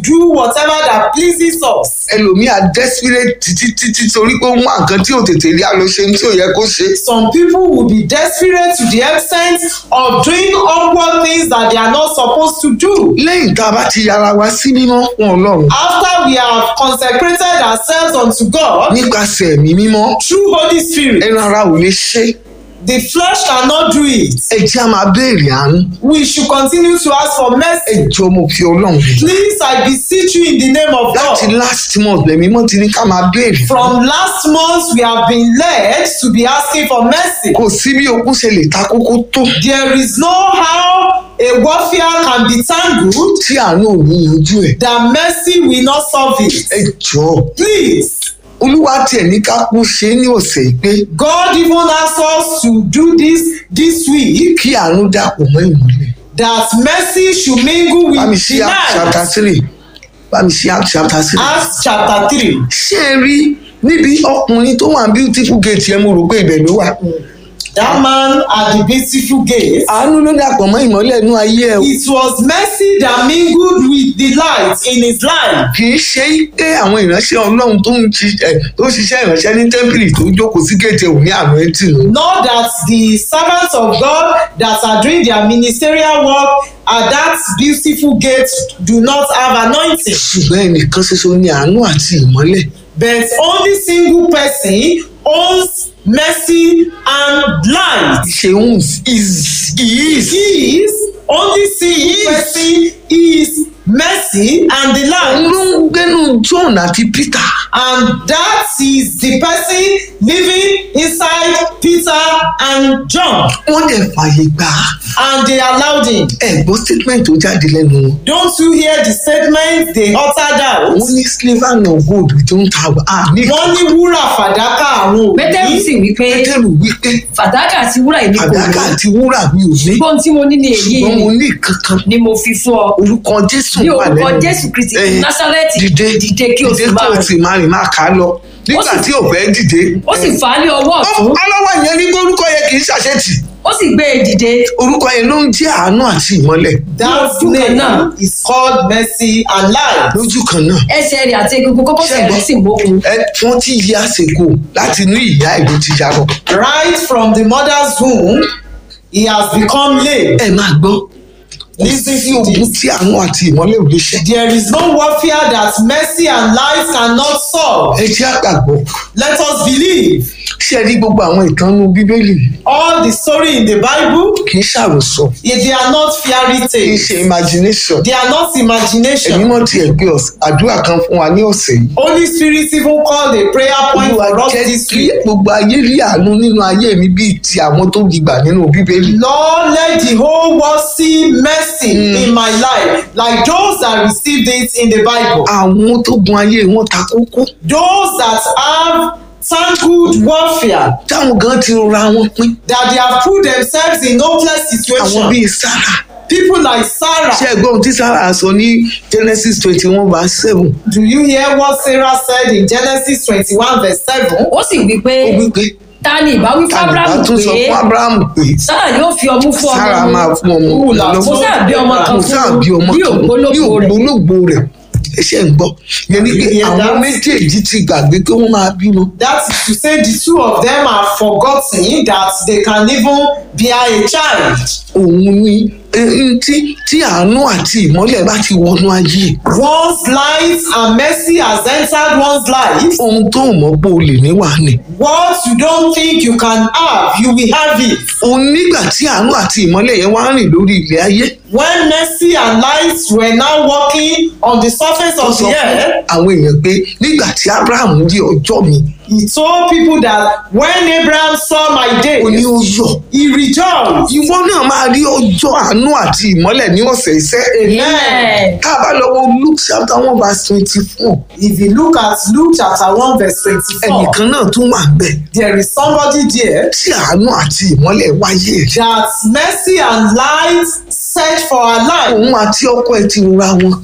do whatever that pleases us. ẹlòmíà desperate títí títí torí pé ó mú nǹkan tí ò tètè rí àlọ́ ṣe tí ò yẹ kó ṣe. Some people will be desperate to the extent of doing awkward things that they are not supposed to do. lẹ́yìn tá a bá ti yára wa sí mímọ́ fún ọlọ́run After we have consecrated ourselves unto God nípasẹ̀ ẹ̀mí mímọ́ through Holy Spirit, ẹran ara ò lè ṣe the flesh cannot do it. ẹ jẹ́ a máa béèrè àánú We should continue to ask for ẹ mercy. jọ mo fi ọlọ́run rẹ̀ Please, I beseech you in the name of láti God. last month lẹ́mí mọ́ ti ní ká máa béèrè From last month, we have been led to be asking for mercy. kò sí bí okun ṣe lè ta kókó tó There is no how a warfare can be tangled tí àánú ò ní yanjú ẹ̀ that mercy will not solve it. ẹ jọ Please, olúwa tiẹ̀ ní ká kú ṣe é ní ọ̀sẹ̀ yìí pé God even asked us to do this this week kí àánú dàpọ̀ mọ́ ìmọ́lẹ̀ that mercy should mingle with bámi ṣí the act chapter night. three bámi ṣí act chapter three. Acts chapter 3. ṣé ẹ rí níbi ọkùnrin tó wà beautiful gate yẹn mo rò pé ibẹ̀ ló wà. That man at the beautiful gate. àánú ló dàpọ̀ mọ́ ìmọ́lẹ̀ inú ayé ẹ̀ o. It was mercy that mingled with the light in his life. kì í ṣe pé àwọn ìránṣẹ́ ọlọ́run tó ń ṣiṣẹ́ tó ń ṣiṣẹ́ ìránṣẹ́ ní tẹ́ḿpìlì tó jókòó sí gèètì ò ní àánú ẹtì lọ. Not that the servants of God that are doing their ministerial work at that beautiful gate do not have anointing. ṣùgbọ́n ẹnìkan ṣoṣo ní àánú àti ìmọ́lẹ̀. But only single person owns mercy and light. ṣeun is is He is only single person is mercy and the òun light. ló ń gbénu John àti Peter. And that is the person living inside Peter and John. wọ́n dẹ̀ fààyè gbà á. And they allowed him. ẹ̀gbọ́n statement tó jáde lẹ́nu wọn. Don't you hear the statement they uttered out? wọ́n ní slavery no gold tó ń ta à ní Wọ́n ní wúrà fàdákà àwọn pétérù sì òbí. wí pé pétérù wípé fàdákà àti wúrà èmi kò àdáká ní àti wúrà mi ò ní. ṣùgbọ́n tí mo ní ní èyí ṣùgbọ́n mo ní kankan ni mo fi fún ọ orúkọ jésù ní wà orúkọ lẹ́nu. jésù kristi Eh, násárẹ́tì dìde dìde kí o sì dìde máa kí o rìn sì máa rìn máa kà á lọ nígbà sì- tí ò fẹ́ dìde. ó sì fà á ní ọwọ́ ọ̀tún ọlọ́wọ́ yẹn ní pé orúkọ yẹn kì í ṣàṣetì ó sì gbé e dìde orúkọ yẹn ló ń jẹ́ àánú àti ìmọ́lẹ̀ That Lójú kan náà. name is called mercy and light. lójú kan náà. ẹsẹ̀ rẹ̀ àti egungun kókósẹ̀ rẹ̀ sì mókun ẹ twenty years ago láti inú ìyá ìlú ti yarọ. Right from the mother's womb, he has become lame. ẹ máa gbọ́ Listen sí to ogun this. tí àánú àti ìmọ́lẹ̀ ò lè ṣe. There is no warfare that mercy and light cannot solve. ẹ jẹ́ àgbàgbọ́ Let us believe. ṣé ẹ rí gbogbo àwọn ìtànnú bíbélì All the story in the Bible, kì í ṣàròsọ they are not fairy kì í tales. ṣe imagination. They are not ẹ̀mí imagination. mọ́ tiẹ̀ gbé ọ̀s- àdúrà kan fún wa ní ọ̀sẹ̀ yìí. Holy Spirit even called a prayer point olúwa for us jẹ́ this kí week. gbogbo ayé rí àánú nínú ayé mi bíi ti àwọn tó gbígbà nínú bíbélì. Lord, let the whole world see mercy in my life, like those that received it in the Bible. àwọn tó gun ayé wọn ta kókó Those that have tangled warfare, táwọn gan ti ra wọn pín that they have put themselves in hopeless àwọn situation. bíi sára People like Sarah. ṣé ẹgbọ́n ohun tí sára sọ ní genesis twenty one verse seven Do you hear what Sarah said in Genesis 21, verse 7? ó sì wí pé ó wí pé ta ni ìbá wí fún kàdùbá abrahamu tún sọ pé fún abrahamu pé sára yóò fi ọmú fún sára ọmọ máa mi fún ọmọ Wúlà lọ́wọ́. mo sáà bí ọmọ kan mo fún sáà un bí ọmọ bí kan ní ògbólógbò rẹ̀ ògbólógbò rẹ̀ ẹṣẹ ń gbọ́ yẹn ni pé Yeah, àwọn that's- méjèèjì ti gbàgbé pé wọ́n máa bímọ That is to say, the two of them have forgotten that they can even bear a child. òun ni eh, tí tí àánú àti ìmọ́lẹ̀ bá ti wọnú ayé One's light and mercy has entered one's life. ohun tó mọ̀ pé o lè ní wà ní. What you don't think you can have, you will have it. òun nígbà tí àánú àti ìmọ́lẹ̀ yẹn wá rìn lórí ilẹ̀ ayé When mercy and light were now walking on the surface ó of sọ the fún earth, àwọn èèyàn pé nígbà tí abraham rí ọjọ́ mi he told people that when Abraham saw my day, ó ní ó yọ̀ he rejoiced. ìwọ náà máa rí ọjọ́ àánú àti ìmọ́lẹ̀ ní ọ̀sẹ̀ iṣẹ́ Amen. tá a bá lọ wo luke chapter one verse twenty four If you look at Luke chapter 1, verse 24, ẹnìkan náà tún wà bẹ́ẹ̀ there is somebody there tí àánú àti ìmọ́lẹ̀ wáyé that mercy and light search for our life. òun àti ọkọ ẹ̀ ti ra wọn pín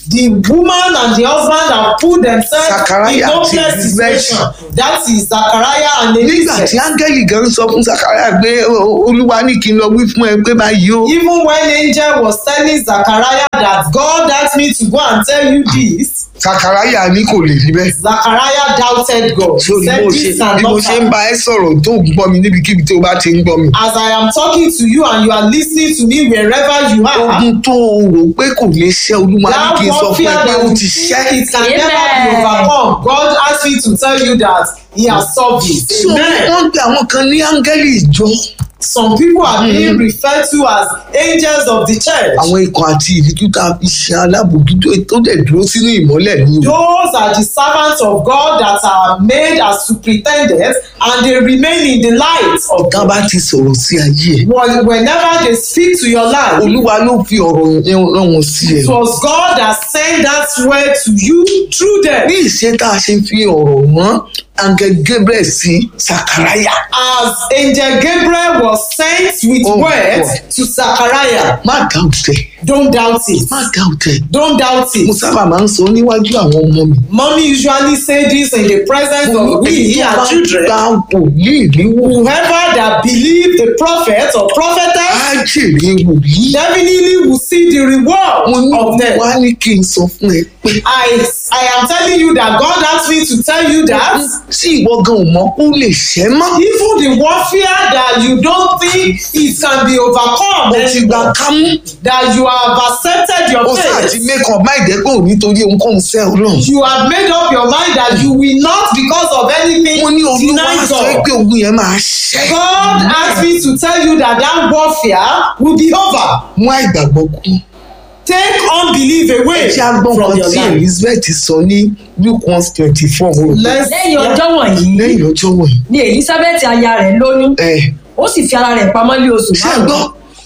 the woman and the husband have put themselves in Zachariah àti hopeless Elizabeth. situation that is Zachariah and nígbà Elizabeth tí áńgẹ́lì gan sọ fún Zachariah pé "O- olúwa ní kí n lọ wí fún ẹ pé báyìí o even when angel was telling Zachariah that God asked me to go and tell you this Zachariah ní kò lè rí bẹ́ẹ̀. Zachariah doubted God so he bí said mo ṣe this bí mo cannot ṣe ń happen bá ẹ sọ̀rọ̀ tó ń gbọ́ mi níbikíbi tó bá ti ń gbọ́ mi. as I am talking to you and you are listening to me wherever you are ogun tó o rò pé kò lè ṣe olúwa ní that kí n sọ fún ẹ warfare pé that ó you ti ṣẹ́. think it can Amen. never be overcome God asked me to tell you that he has solved it so amen wọ́n gbé àwọn kan ní áńgẹ́lì ìjọ some people are being referred to as angels of the church àwọn ikọ̀ àti ìdíjú tá a fi ṣe alábòójútó tó dẹ̀ dúró sínú ìmọ́lẹ̀ ní o. those are the servants of God that are made as superintendents and they remain in the light of tá a God bá ti sọ̀rọ̀ sí ayé ẹ̀ When- whenever they speak to your life olúwa ló fi ọ̀rọ̀ yẹn rán wọn sí ẹ. it was God that sent that word to you through them ní ìṣe tá a ṣe fi ọ̀rọ̀ mọ́ angel gabriel sí sakaraya as angel Gabriel was sent with Oh, words God. to Zachariah má dáùtẹ̀ don't doubt it má dáùtẹ̀ don't doubt mo it sábà máa ń sọ níwájú àwọn ọmọ mi. mommy usually say this in the presence of we Ẹni tó our bá children gba wòlíì ní wò whoever that believe the prophet or prophetess á jèrè wòlíì. definitely will see the reward mo ní of them. wá ní kí n sọ fún ẹ pé I I am telling you that God asked me to tell you that tí ìwọ gan ò mọ̀ kó lè ṣẹ́ mọ́. even the warfare that you don't think it can be overcome o ti gba anymore, kámú that you have accepted your ó sáà ti faith make up mind ẹ pé ò nítorí ohunkóhun sẹ́ ọlọ́run. you have made up your mind that you will not because of anything mo ní olúwa deny sọ God. pé ogun yẹn máa ṣẹ́. God asked me to tell you that that warfare will be over. mú àìgbàgbọ́ kú. Take unbelief away tí a gbọ́ from kan your tí life. elizabeth sọ ní luke one twenty four Let's lẹ́yìn ọjọ́ wọ̀nyí lẹ́yìn ọjọ́ wọ̀nyí. ni elizabeth aya rẹ̀ lóyún ẹ ó sì fi ara rẹ̀ pamọ́ lé oṣù ṣé ẹ gbọ́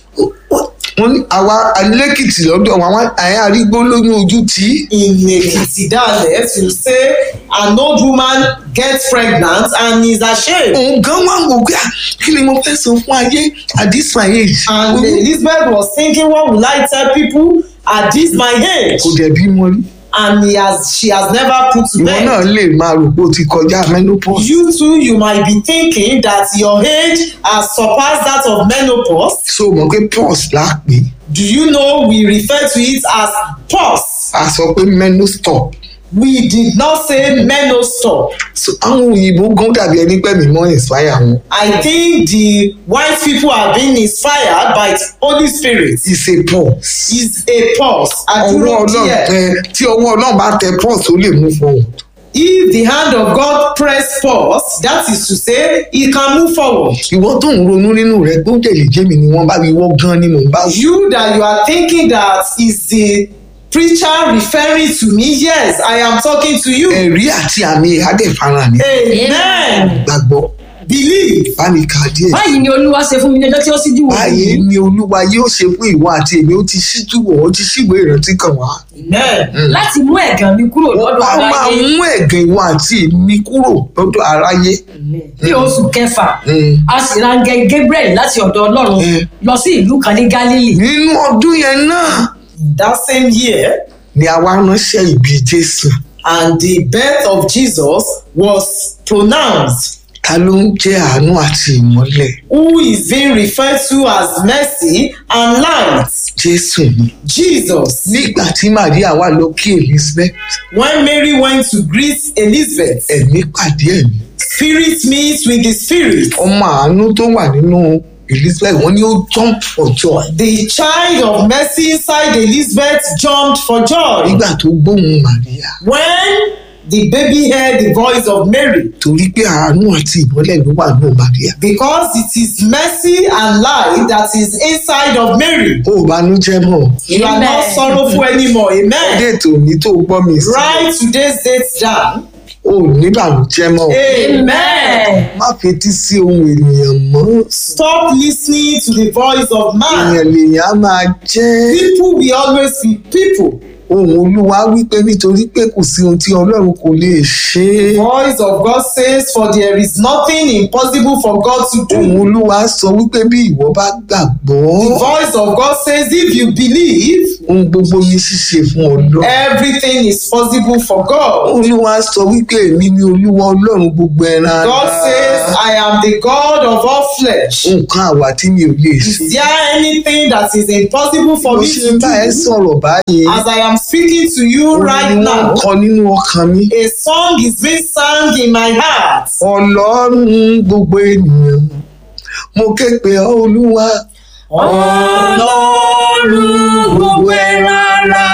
wọ́n ní àwa alẹ́kìtì lọ́dọ̀ àwọn àyà arígbó lóyún ojú tí in Ekiti dialect you say an old woman gets pregnant and is ashamed òun gan wà wò pé "Ah, kí ni mo fẹ́ sọ fún ayé at this my age. and Oyún Elizabeth was thinking what will I tell people at this my age kò dẹ̀ bímọ rí. and he has she has never put to ìwọ náà bed lè máa rò pé o ti kọjá menopause. you too you might be thinking that your age has surpassed that of menopause so mọ̀ pé pause là á pè é. do you know we refer to it as pause a sọ pé menostop. we did not say menostop so àwọn òyìnbó gan dàbí ẹni pẹ́ mi mọ́ inspire wọn. I think the white people are being inspired by the Holy Spirit. it's a pause. is a pause ọwọ́ àdúró ọlọ́run díẹ̀ ẹ tí ọwọ́ ọlọ́run bá tẹ pause ó lè mú forward. if the hand of God press pause that is to say he can move forward ìwọ tó ń ronú nínú rẹ pé ó dẹ̀ lè jẹ́ mi ni wọ́n bá wí wọ́ gan ni mò ń bá wí. you that you are thinking that is the preacher referring to me yes I am talking to you ẹ̀rí àti àmì adẹ́fara ni amen gbàgbọ́ believe bá mi kà á díẹ̀. báyìí ni olúwa ṣe fún mi ní ọjọ́ tí ó sì dìwọ̀ báyìí ni olúwa yóò ṣe fún ìwọ àti èmi ó ti ṣíjú wọ̀ ó ti ṣíwèé ìrántí kan wá. amen láti mú ẹ̀gàn mi kúrò lọ́dọ̀ a máa aráyé mú ẹ̀gàn ìwọ àti èmi kúrò lọ́dọ̀ aráyé. ní oṣù kẹfà Mm. a sì ránṣẹ́ gabriel láti ọ̀dọ̀ ọlọ́run Mm. lọ sí ìlú kan ní galilee nínú ọdún yẹn náà that same year ni àwa ránṣẹ́ ìbí jésù. and the birth of Jesus was pronounced ta ló ń jẹ́ àánú àti ìmọ́lẹ̀ who is being referred to as mercy and light jésù ni. Jesus nígbà tí maria wà lọ kí elizabeth when Mary went to greet Elizabeth ẹ̀mí pàdé ẹ̀mí spirit meets with the spirit ọmọ àánú tó wà nínú elizabeth wọ́n ní ó jump for joy the child of mercy inside Elizabeth jumped for joy nígbà tó gbóhùn maria when the baby heard the voice of Mary torí pé àánú àti ìmọ́lẹ̀ ló wà nínú maria. because it is mercy and light that is inside of Mary ó banújẹ́ mọ́ you are not Amen. sorrowful anymore amen déètò òní tó gbọ́ mi sí write today's date down ó ní bànújẹ́ mọ́ amen. má fetí sí ohun ènìyàn mọ́ Stop listening to the voice of man. èèyàn lèèyàn á máa jẹ́ People will always be people. ohun olúwa wípé nítorí pé kò sí ohun tí ọlọ́run kò lè ṣe Voice of God says, For there is nothing impossible for God to ohun do. olúwa sọ wípé bí ìwọ bá gbàgbọ́ The voice of God says, If you believe, ohun gbogbo ní ṣíṣe fún ọlọ́run everything is possible for God. olúwa sọ wípé èmi ni olúwa ọlọ́run gbogbo ẹran God says, I am the God of all flesh. nǹkan àwà tí mi ò lè ṣe Is there anything that is impossible for mo me ṣe to ń bá ẹ do? sọ̀rọ̀ báyìí As I am speaking to you orin right ni wọ́n ń now, kọ nínú ọkàn mi a song is being sung in my heart. ọlọ́run gbogbo ènìyàn mo ké pe ọ́ olúwa ọlọ́run gbogbo ẹran ara.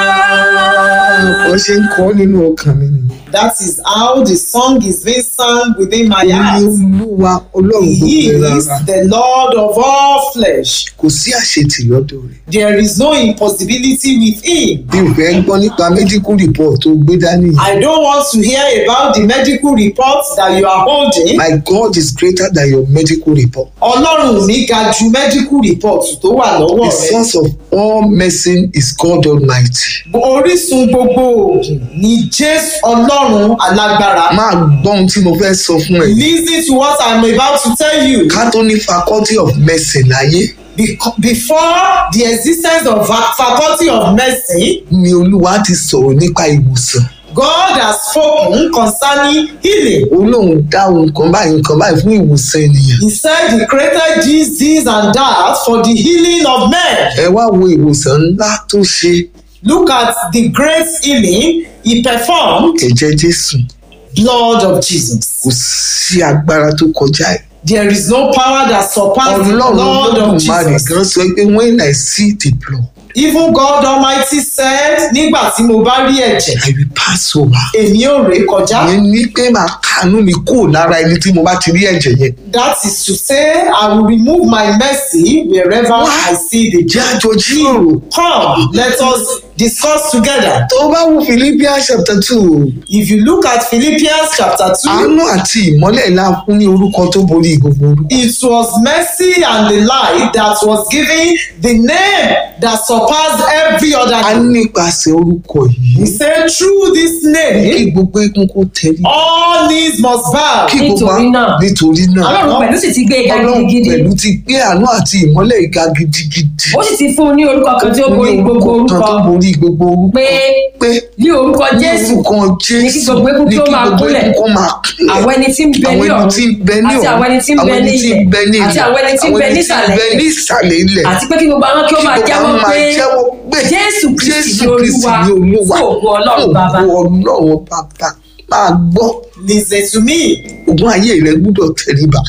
wọ́n ṣe ń kọ́ nínú ọkàn mi nìyẹn. That is how the song is being sung within my Òun ni heart. olúwa ọlọ́run He gbogbo ẹran is ara the Lord of all flesh. kò sí àṣetì lọ́dọ̀ rẹ̀ There is no impossibility with him. bí o fẹ́ gbọ́ nípa medical report tó gbé dání yìí. I don't want to hear about the medical reports that you are holding. my God is greater than your medical report Ọlọ́run mi ga ju medical report tó wà lọ́wọ́ the rẹ̀. source of all medicine is God almighty Orísun gbogbo oògùn ni Jésù Ọlọ́run alágbára. máa gbọ́ ohun tí mo fẹ́ sọ fún ẹ Listen to what I'm about to tell you. ká tó ní faculty of medicine láyé Bec- Before the existence of fa- faculty of medicine, ni olúwa ti sọ̀rọ̀ nípa ìwòsàn God has spoken concerning healing. ó lóun dá ohun kan báyìí nǹkan báyìí fún ìwòsàn ènìyàn He said he created this, this, and that for the healing of men. ẹ wá wo ìwòsàn ńlá tó ṣe Look at the great healing he performed, ẹ̀jẹ̀ jésù blood of Jesus. kò sí agbára tó kọjá ẹ̀ There is no power that surpasses the ọlọ́run blood of olódùmarè Jesus. gan sọ pé when I see the blood Even God Almighty said, nígbà tí mo bá rí ẹ̀jẹ̀, I will pass over. èmi ò ré kọjá. ìyẹn ní pé màá kàánú mi kúrò lára ẹni tí mo bá ti rí ẹ̀jẹ̀ yẹn. That is to say, I will remove my mercy wherever I see the jẹ́ blood. àjọ jíròrò. Come, let us discuss together. tó bá wo Philippians chapter two If you look at Philippians chapter 2, àánú àti ìmọ́lẹ̀ ńlá fún ní orúkọ tó borí gbogbo orúkọ. it was mercy and the light that was giving the name that surpassed every other a name. nípasẹ̀ orúkọ He yìí said, through this kí name, gbogbo eégún kó tẹ̀lé. all knees must bow. kí gbogbo Nítorí náà. nítorí náà ọlọ́run pẹ̀lú sì ti gbé e ga ọlọ́run gidigidi pẹ̀lú ti gbé àánú àti ìmọ́lẹ̀ ìga gidigidi. ó sì ti fún un ní orúkọ kan tí ó borí Ní gbogbo orúkọ kan tó orúkọ borí gbogbo orúkọ. pé pé ní orúkọ jésù orúkọ jésù ní kí gbogbo eégún kí ó máa kúnlẹ̀. kó máa kúnlẹ̀. àwọn ẹni tí ń bẹ ní àwọn ẹni ọ̀run tí ń bẹ ní àti ọ̀run àwọn ẹni tí ń bẹ àwọn ní ẹni tí ń bẹ ní ilẹ̀ àti ilẹ̀ àwọn ẹni tí ń bẹ àwọn ẹni tí ń nísàlẹ̀ bẹ ní ìsàlẹ̀ ilẹ̀ àti pé kí gbogbo àwọn kí ó máa Kí gbogbo jẹ́wọ́ àwọn máa pé jẹ́wọ́ pé jésù kristi Jésù ni Kristi olúwa ni olúwa fún ògo ọlọ́run bàbá ògo ọlọ́run bàbá máa gbọ́ Listen to me. ogun ayé rẹ gbúdọ̀ tẹríba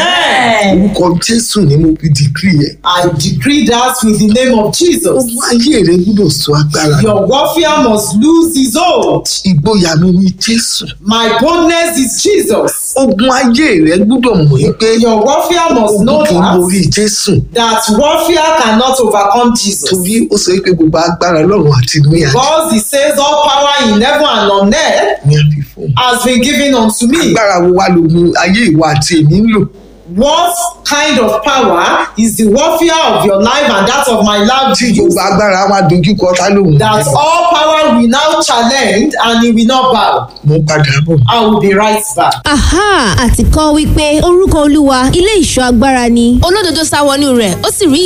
Amen. orúkọ jésù ni mo fi dìgírì yẹn I decree that with the name of Jesus. ogun ayé rẹ gbúdọ̀ sọ agbára rẹ. Your warfare must lose his hold. ìgboyà mi ni jésù My boldness is Jesus. ogun ayé rẹ gbúdọ̀ mọ̀ yín pé Your warfare must know ogun kì í borí that, jésù that warfare cannot overcome Jesus. torí ó sọ pé gbogbo agbára lọ́run àti ní àyè Because he says all power in heaven and on earth ní àfi fún un. has been given unto me. agbára wo wá lógun ayé ìwà àti èmi ń lò What kind of power is the warfare of your life and that of my life tí to gbogbo use? agbára wa dojú kọ tá lóhùn That all power will now challenge and he will not bow. mo padà bọ̀. I will be right back. aha àti kọ́ wípé orúkọ olúwa ilé ìṣọ́ agbára ni olódodo sá wọnú rẹ̀ ó sì rí